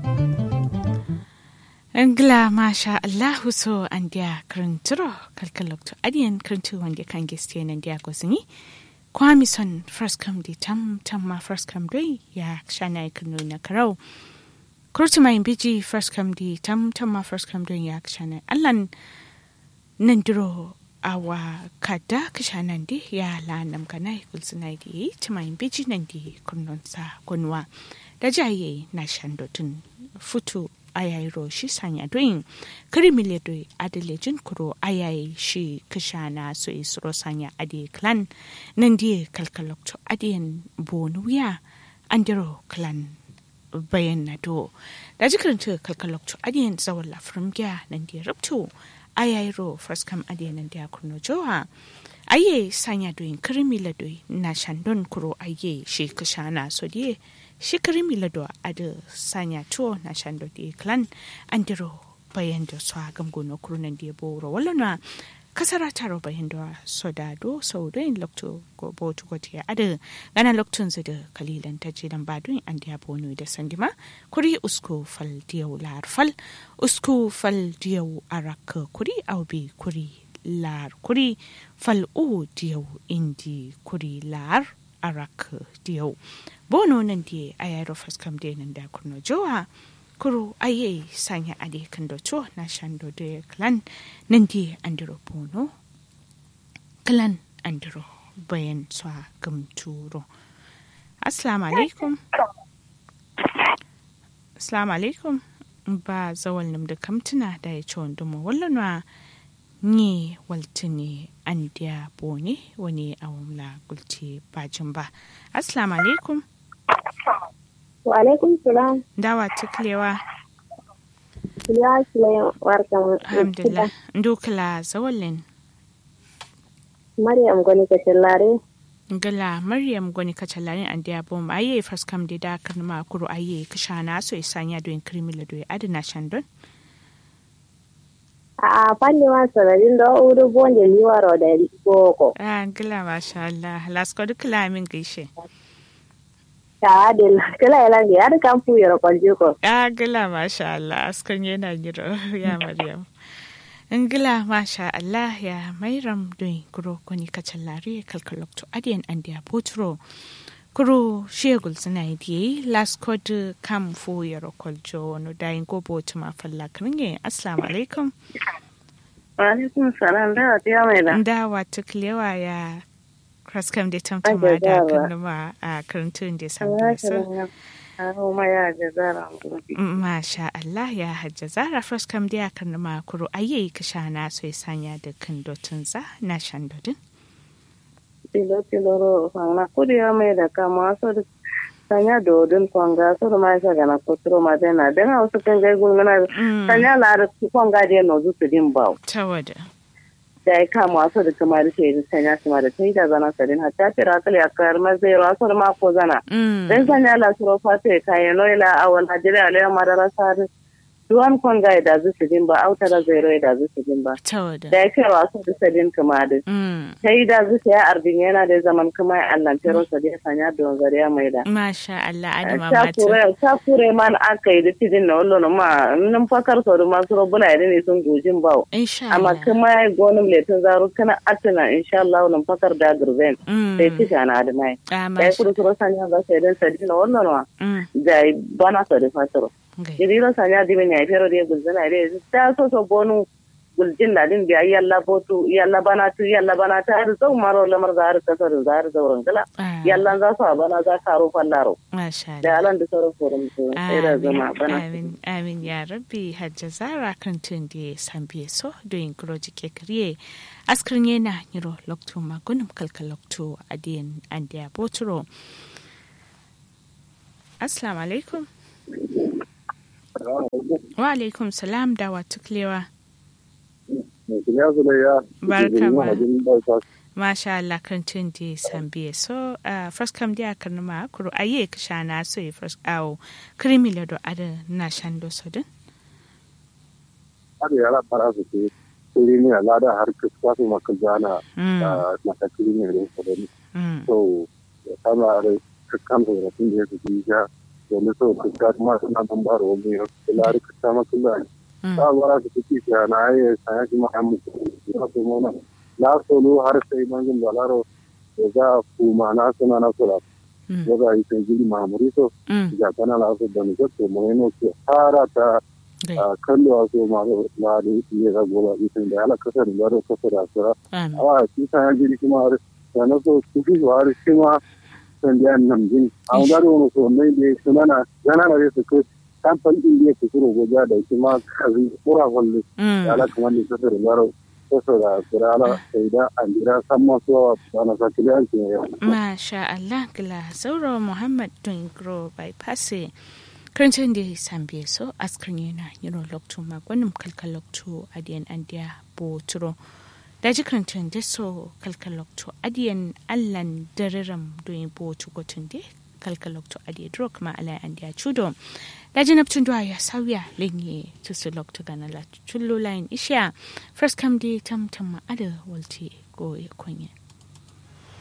Angla masha Allahu so an dia krinturo kalkalokto adian krintu wande kan geste nan dia gosini kwami son first come di tam tam ma first come doi ya shana ikunu na karau kurti mai biji first come di tam tam ma first come doi ya shana allan nan diro awa kada kishanan di ya la nam kana kulsuna di tumai biji nan di kunnon sa kunwa da jaye na shandotun futu ayayi shi sanya doyin kirimile doi adalejin kuro ayayi shi kishana so isro sanya ade clan nan die kalkalokto adiyan bonuya andiro clan bayan na do da jikaranta kalkalokto adiyan zawon lafirin gya nan die rubto ayayi ro first kam adiyan nan dia kurno jowa aye sanya doyin kirimile doi na shandon kuro aye shi kishana so die shikari milado ada sanya tuo na shando di klan andiro bayan da su agam gono kurunan di boro walana kasara taro bayan da soda do sau da yin lokto go botu gote ada gana loktun zida kalilan ta ce dan badun an da bono da sandima kuri usko fal diyau lar fal usko fal diyau araka kuri aubi kuri lar kuri fal u diyau indi kuri lar arak diyau bono nan die ayaro faskam de nan da kurno jowa kuro aye sanya ade kan do to na shando de clan nan die andiro bono clan andiro bayan swa gamturo assalamu alaikum assalamu alaikum ba zawal nam da kamtuna da ya ci wanda mu wallanwa ni waltini an dia bone wani awamla gulti bajin ba assalamu alaikum wa alaikum salam dawa tuklewa ya kila warkan alhamdulillah ndukla zawalin maryam goni ka tallare gala maryam goni ka tallare an dia bom aye faskam de da kan ma kuro aye kishana so isanya do in krimila do adina shandon a fanni ma sanadin da uru bonje liwaro da boko ah gila masha Allah lasko duk lamin gaishe ta da kala yalan ya da kan fu yaro kwalje ko ah gila masha Allah askon yana giro ya maryam ingila masha Allah ya mairam don kuro kuni kacallare kalkalokto adiyan andiya potro kuro shegul suna yi lasko da kam fu yaro kwaljo wani dayin gobo tuma falla kiringe assalamu alaikum alaikum salam da ta mai da dawa tuklewa ya kraskam da tamtama da kanuma a karantun da samun su Masha Allah ya hajja zara kraskam da ya kanuma kuro ayi ka shana so ya sanya da kan dotun za na shan dodin. Tilo tilo ro fanga kuri ya mai da kama so da sanya dodin fanga so da mai sa gana kuturo ma dena dena wasu kan gai gulmana sanya la da fanga da no zu su din bawo. Tawada. da ya kama wasu da kuma da sai sanya su ma da ta yi da zana sadin hatta tira kali a kayar mazai wasu da mako zana dan sanya la suro fata ya kayan noila a wani hajjira a layan madara sari duwan kon ga da zu su din ba auta da zai roi da zu su din ba da ya kai wasu da sadin kuma da ta yi da zu su ya arbin yana da zaman kuma ya allantero sadin sanya don zariya mai da masha Allah adama mata ta kure man aka yi da tidin na wallo ma nan fakar sau da masu robuna yadda ne sun gojin bawo amma kuma ya gonin letin zaru kana atina insha Allah nan fakar da gurben sai ci na da mai ya kudu suro sanya ga sai dan sadi na wallo ma da bana sa da fataro jiriro sanya di ben ya fero de gulzana de ta so so bonu guljin da din biya yalla botu yalla bana tu yalla bana ta har zau maro lamar da har kasar da har zauren gala yalla za su bana za ka ro fallaro da alan da sauran forum sai da zama bana amin amin ya rabbi hajja zara kan tun da san biye so do in groji ke kriye askrin yana niro lokto magunum kalkal lokto adiyan andiya boturo assalamu alaikum wa alaikum salam da wa tuklewa barka ma masha Allah kan tun di sambiye so uh, first kam dia kan ma kuro aye ka shana so e first awo krimi le do ada na shando so din ada yara para su ke kuri ne ala da har ka kwasu maka jana na ta kuri ne ne so din so kama da kan da tun da ya ji ja wani so ka ta ma suna nan ba ro mu ila ri ka ta ma kula ta bara ka ci ki na ai sai ki ma mu ka so mo na la so lu har sai mangin balaro ga kuma na suna na sura daga yi sai gili mamuri so ga kana la so da ni ko mo ne ko fara ta kallo a so ma na da ne ga gola ita da ala kasar da da kasar da sura awa shi ta ya gili kuma har sana so su fi har shi ma san da nan jin a ga da wani so ne da suna na gana na su ko kamfan din da ke kuro goja da shi ma kazi kura wallo ala kuma ne kasar da kasar da sura ala sai da an jira san masu wa na sakili an ce yau masha Allah gila sauro Muhammad Dungro bypass karancin da sambe so askrin yana yiro lokto magwanin kalkal lokto adiyan andiya boturo da ji karancin da so kalkal lokto adiyan allan dariram doyin botu gotun de kalkal lokto adiya dro kuma ala andiya chudo da ji naptun duwa ya sauya lenye tusu lokto gana la chullo line isha first come day tam tam ma ada walti go ya konya